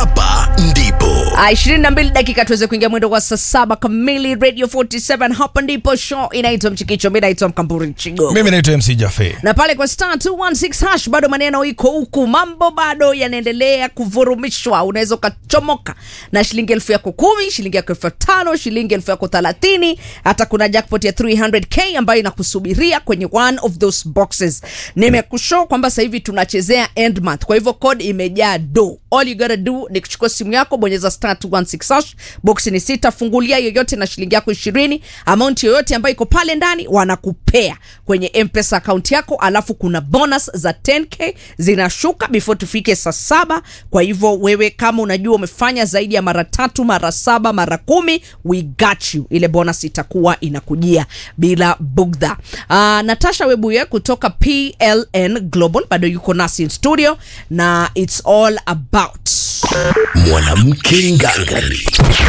hapa ndipo Ah, 22 dakika tuweze kuingia mwendo wa saa saba kamili radio 47 hapa ndipo show inaitwa mchikicho mi naitwa mkamburi chigo mimi naitwa mc jafe na pale kwa star 216 hash bado maneno iko huku mambo bado yanaendelea kuvurumishwa unaweza ukachomoka na shilingi elfu yako kumi shilingi yako elfu tano shilingi elfu yako thelathini hata kuna jackpot ya 300k ambayo inakusubiria kwenye one of those boxes nimekushow kwamba sasa hivi tunachezea end month kwa hivyo code imejaa do all you gotta do ni kuchukua simu yako bonyeza star 216 hash box ni sita fungulia yoyote na shilingi yako ishirini amount yoyote ambayo iko pale ndani wanakupea kwenye mpesa akaunti yako alafu kuna bonus za 10k zinashuka before tufike saa saba kwa hivyo wewe kama unajua umefanya zaidi ya mara tatu mara saba mara kumi we got you ile bonus itakuwa inakujia bila bugdha uh, natasha webuye kutoka pln global bado yuko nasi in studio na its all about mwanamke ngangari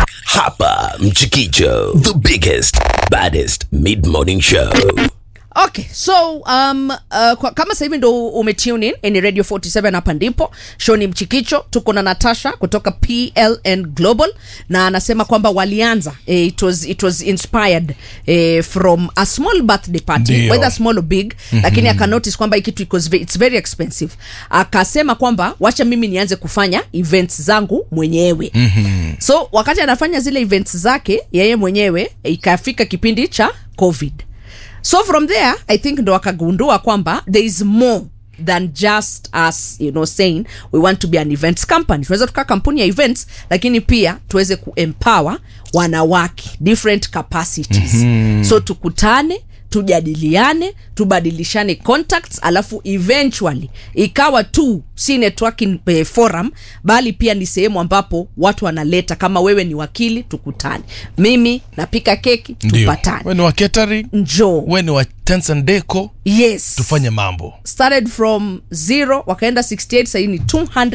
hapa mchikicho the biggest baddest mid morning show okay so um, uh, kwa, kama sasa hivi ndo umetune in ni radio 47 hapa ndipo show ni mchikicho tuko na natasha kutoka pln global na anasema kwamba walianza eh, it, was, it was inspired eh, from a small birthday party Ndio. whether small or big mm-hmm. lakini akanotice kwamba hii kitu iko ve- it's very expensive akasema kwamba wacha mimi nianze kufanya events zangu mwenyewe mm-hmm. so wakati anafanya zile events zake yeye mwenyewe ikafika kipindi cha covid so from there i think ndo akagundua kwamba there is more than just us you know saying we want to be an events company tunaweza tukaa kampuni ya events lakini pia tuweze kuempower wanawake different capacities mm-hmm. so tukutane tujadiliane tubadilishane contacts alafu eventually ikawa tu si networking eh, forum bali pia ni sehemu ambapo watu wanaleta kama wewe ni wakili tukutane mimi napika keki ndio tupatane we ni wa catering njoo we ni wa tents and deco yes tufanye mambo started from zero wakaenda 68 sahii ni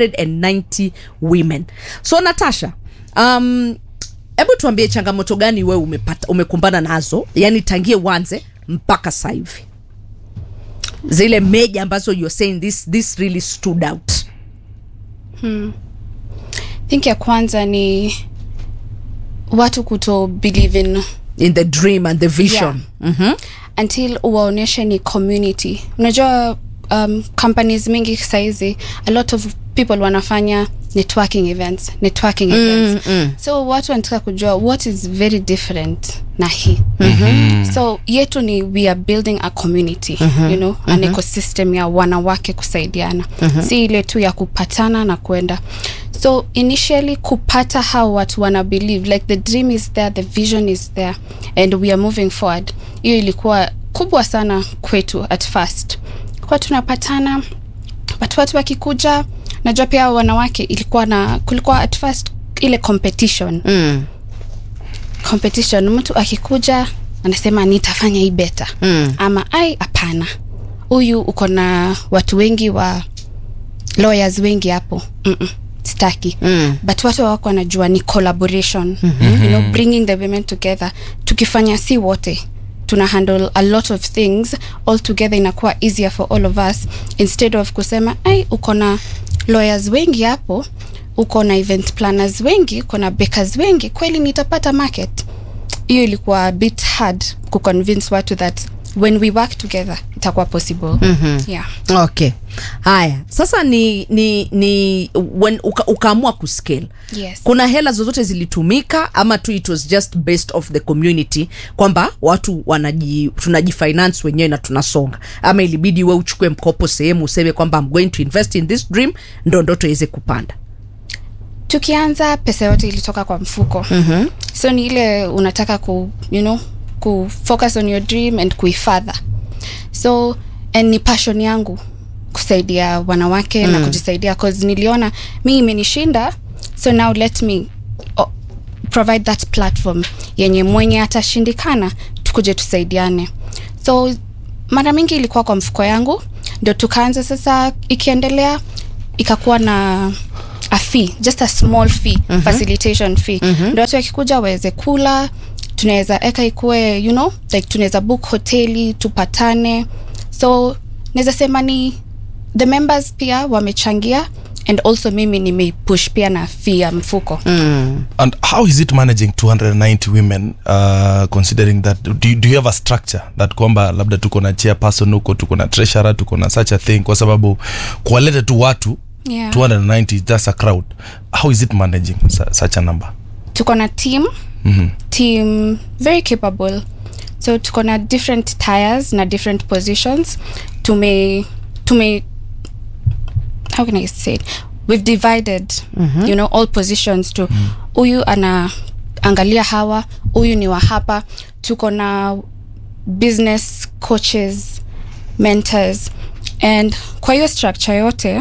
290 women so natasha um, hebu tuambie changamoto gani wewe umepata umekumbana nazo yani tangie uanze mpaka sasa hivi zile meja ambazo you're saying this, this really stood out think ya kwanza ni watu kuto believe in in the dream and the vision Yeah. mm-hmm. until uwaonyeshe ni community unajua um, companies mingi saizi a lot of people wanafanya networking events networking events mm. so watu wanataka kujua what is very different na hii mm-hmm. so yetu ni we are building a community mm-hmm. you know mm-hmm. an ecosystem ya wanawake kusaidiana mm-hmm. si ile tu ya kupatana na kwenda so initially kupata how watu wana believe like the dream is there the vision is there and we are moving forward hiyo ilikuwa kubwa sana kwetu at first kwa tunapatana but watu wakikuja najua pia wanawake ilikuwa na kulikuwa at first ile competition mm. competition mtu akikuja anasema nitafanya hii beta Mm. ama ai hapana huyu uko na watu wengi wa lawyers wengi hapo Mm-mm, sitaki Mm. but watu wako wanajua ni collaboration mm-hmm. you know, bringing the women together tukifanya si wote tuna handle a lot of things all together inakuwa easier for all of us instead of kusema ai uko na lawyers wengi hapo uko na event planners wengi uko na bakers wengi kweli nitapata market hiyo ilikuwa a bit hard kuconvince watu that when we work together itakuwa possible mm-hmm. yeah. okay haya sasa ni ni ni when uka, ukaamua kuscale Yes. kuna hela zozote zilitumika ama tu it was just based off the community kwamba watu wanaji tunajifinance wenyewe na tunasonga ama ilibidi we uchukue mkopo sehemu useme kwamba I'm going to invest in this dream ndo ndoto iweze kupanda tukianza pesa yote ilitoka kwa mfuko mm-hmm. so ni ile unataka ku you know ku focus on your dream and kuifadha so and ni passion yangu kusaidia wanawake mm. na kujisaidia cause niliona mi imenishinda so now let me oh, provide that platform yenye mwenye atashindikana tukuje tusaidiane so mara mingi ilikuwa kwa mfuko yangu ndio tukaanza sasa ikiendelea ikakuwa na a fee just a small fee mm-hmm. facilitation fee mm-hmm. ndio watu wakikuja waweze kula tunaweza eka ikuwe you know like tunaweza book hoteli tupatane so naweza sema ni the members pia wamechangia and also mimi nimeipush pia na fee ya mfuko mm. and how is it managing 290 women uh, considering that do you, do you have a structure that kwamba labda tuko na chairperson huko tuko na treasurer tuko na such a thing kwa sababu kuwaleta tu watu Yeah. 290 that's a crowd how is it managing su- such a number tuko na team mm-hmm. team very capable so tuko na different tires na different positions tume tume how can i say it we've divided mm-hmm. you know all positions to huyu mm. ana angalia hawa huyu ni wa hapa tuko na business coaches mentors and kwa hiyo structure yote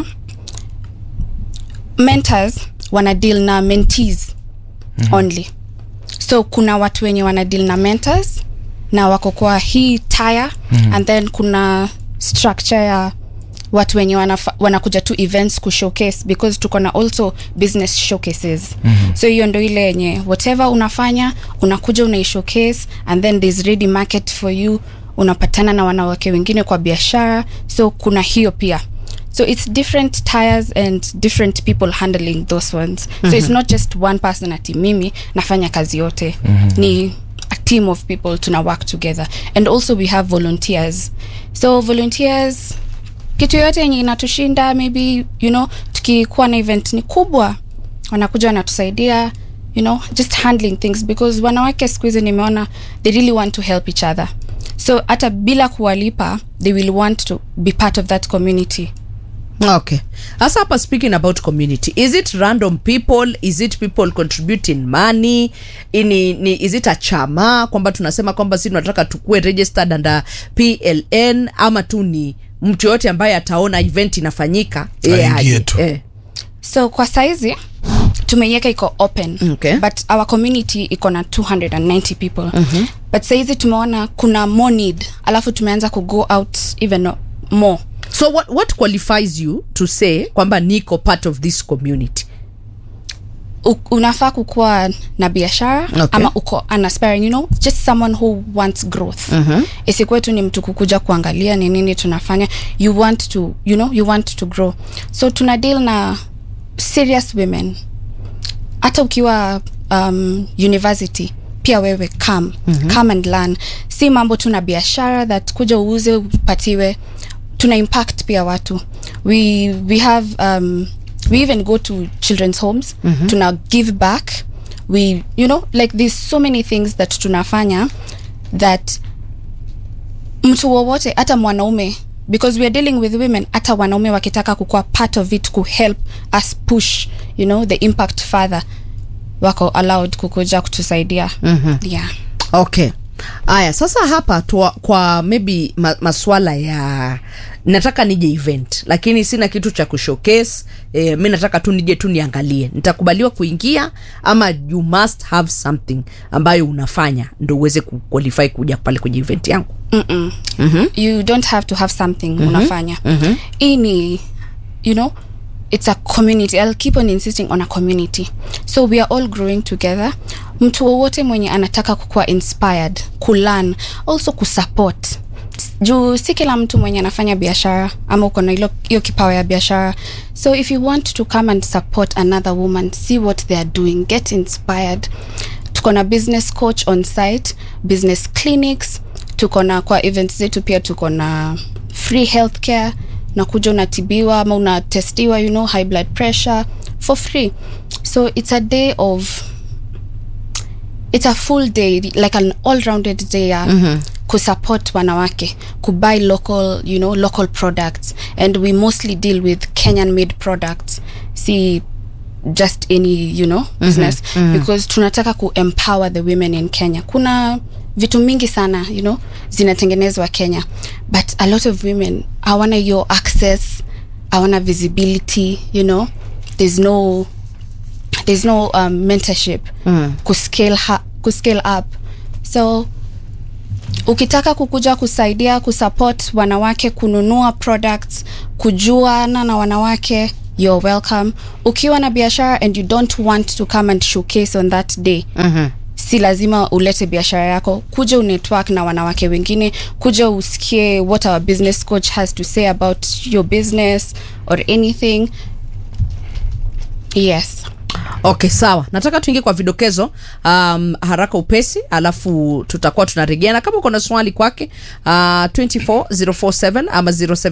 mentors wana deal na mentees mm-hmm. only so kuna watu wenye wana deal na mentors na wako kwa hii tire mm-hmm. and then kuna structure ya watu wenye wanafa, wanakuja tu events kushowcase because tuko na also business showcases mm-hmm. so hiyo ndo ile yenye whatever unafanya unakuja unaishowcase and then there's ready market for you unapatana na wanawake wengine kwa biashara so kuna hiyo pia so it's different tires and different people handling those ones mm-hmm. so it's not just one person ati mimi nafanya kazi yote mm-hmm. ni a team of people tuna work together and also we have volunteers so volunteers kitu yoyote yenye inatushinda maybe you know tukikuwa na event ni kubwa wanakuja wanatusaidia you know just handling things because wanawake siku hizi nimeona they really want to help each other so hata bila kuwalipa they will want to be part of that community okay hasa hapa speaking about community is it random people is it people contributing money ini, ni, is it a chama kwamba tunasema kwamba si tunataka tukue registered under pln ama tu ni mtu yoyote ambaye ataona event inafanyika yeye Aingie aje. tu. eh. so kwa saizi tumeiweka iko open Okay. but our community iko na 290 people mm-hmm. but saizi tumeona kuna more need alafu tumeanza ku go out even more so what, what qualifies you to say kwamba niko part of this community U- unafaa kukuwa na biashara Okay. ama uko an aspiring you know just someone who wants growth mm-hmm. isikuwe tu ni mtu kukuja kuangalia ni nini tunafanya you want to you know you want to grow so tuna deal na serious women hata ukiwa um, university pia wewe come mm-hmm. come and learn si mambo tu na biashara that kuja uuze upatiwe tuna impact pia watu we we have um, we even go to children's homes mm-hmm. tuna give back we you know like there's so many things that tunafanya that mtu wowote hata mwanaume because weare dealing with women hata wanaume wakitaka kukuwa part of it kuhelp us push you know the impact further wako allowed kukuja kutusaidia mm-hmm. yeah okay aya sasa hapa tuwa, kwa maybe ma, maswala ya nataka nije event lakini sina kitu cha kushowcase e, mi nataka tu nije tu niangalie nitakubaliwa kuingia ama you must have something ambayo unafanya ndo uweze kuqualify kuja pale kwenye event yangu Mm-mm. you don't have to have something unafanya hii ni you know it's a community i'll keep on insisting on a community so we are all growing together mtu wowote mwenye anataka kukuwa inspired kulearn also kusupport juu si kila mtu mwenye anafanya biashara ama uko na hilo- hiyo kipawa ya biashara so if you want to come and support another woman see what they are doing get inspired tuko na business coach on site business clinics tuko na kwa events zetu pia tuko na free healthcare nakuja unatibiwa ama unatestiwa you know high blood pressure for free so it's a day of it's a full day like an all-rounded day ya mm-hmm. kusupport wanawake kubuy local you know local products and we mostly deal with kenyan made products see just any you know business mm-hmm. because tunataka kuempower the women in kenya kuna vitu mingi sana you know zinatengenezwa kenya but a lot of women hawana hiyo access hawana visibility you know there's no there's no um, mentorship mm. kuscale, ha- kuscale up so ukitaka kukuja kusaidia kusupport wanawake kununua products kujuana na wanawake you're welcome ukiwa na biashara and you don't want to come and showcase on that day mm-hmm si lazima ulete biashara yako kuja unetwork na wanawake wengine kuja usikie what our business coach has to say about your business or anything yes okay sawa nataka tuingie kwa vidokezo um, haraka upesi alafu tutakuwa tunaregeana kama uko na swali kwake uh, 24047 ama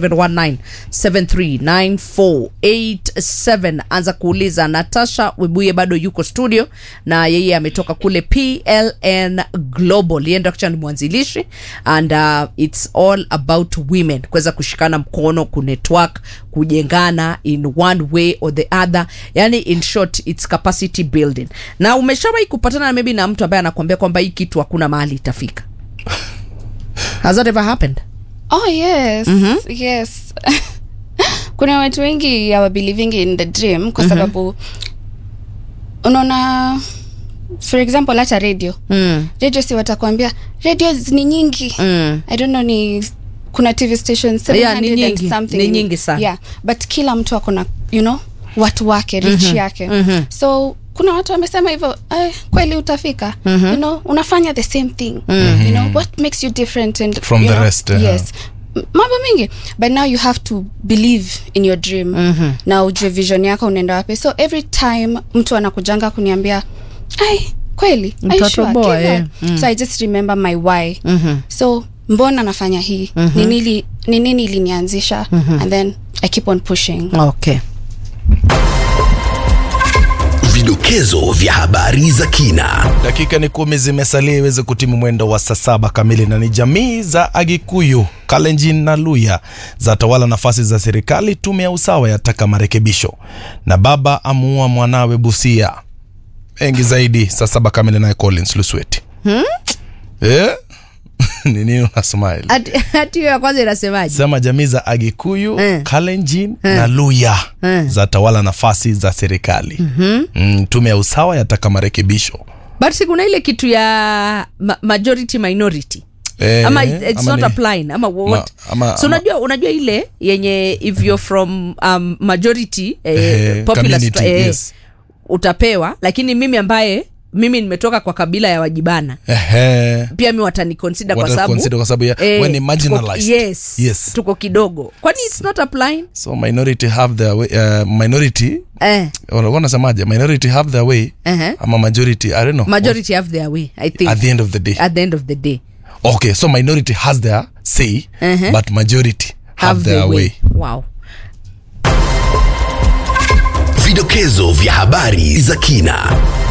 0719739487 anza kuuliza natasha webuye bado yuko studio na yeye ametoka kule pln global yeye ndo actually ni mwanzilishi and uh, its all about women kuweza kushikana mkono kunetwork kujengana in one way or the other yani in short its capacity building na umeshawahi kupatana maybe na mtu ambaye anakuambia kwamba hii kitu hakuna mahali itafika has that ever happened oh yes yes kuna watu wengi hawa believing in the dream kwa sababu unaona for example hata radio mm. radio si watakwambia radio ni nyingi Mm. i don't know ni kuna tv station Yeah, ni 700 and nyingi. something. Ni nyingi sana. yeah but kila mtu akona you know watu wake rich yake so kuna watu wamesema hivyo eh, kweli utafika you know unafanya the same thing you know what makes you different and From you the know, rest, uh-huh. yes M- mambo mingi but now you have to believe in your dream na ujue vision yako unaenda wapi so every time mtu anakujanga kuniambia ai kweli Are you sure? Mtatoboa, Give eh. up." so i just remember my why so mbona nafanya hii ni nini ni nini ilinianzisha and then i keep on pushing okay Vidokezo vya habari za kina. dakika ni kumi zimesalia iweze kutimu mwendo wa saa saba kamili na ni jamii za agikuyu kalenjin na luya za tawala nafasi za serikali tume ya usawa yataka marekebisho na baba amuua mwanawe busia mengi zaidi saa saba kamili naye collins lusweti hmm? eh? ni nini una smile Ati- hati hiyo ya kwanza inasemaje sema jamii za agikuyu Eh. kalenjin na luya Eh. za tawala nafasi za serikali mm-hmm. mm, tume ya usawa yataka marekebisho but si kuna ile kitu ya ma majority minority Eh, ama it- it's ama not ni- applying ama what ama- so ama- unajua unajua ile yenye if you're from um, majority eh, Eh, popular community, stra- eh, yes. utapewa lakini mimi ambaye mimi nimetoka kwa kabila ya wajibana Ehe. pia mi wataniconsider kwa Wata sababu consider kwa sababu ya- when ni tuko, marginalized. yes, Yes. tuko kidogo kwani it's not applying so minority have their way, uh, minority eh, walikuwa nasemaje minority have their way Ehe. ama majority i don't know majority have their way i think at the end of the day at the end of the day okay so minority has their say Ehe. but majority have, have their their way, wow Vidokezo vya habari za kina.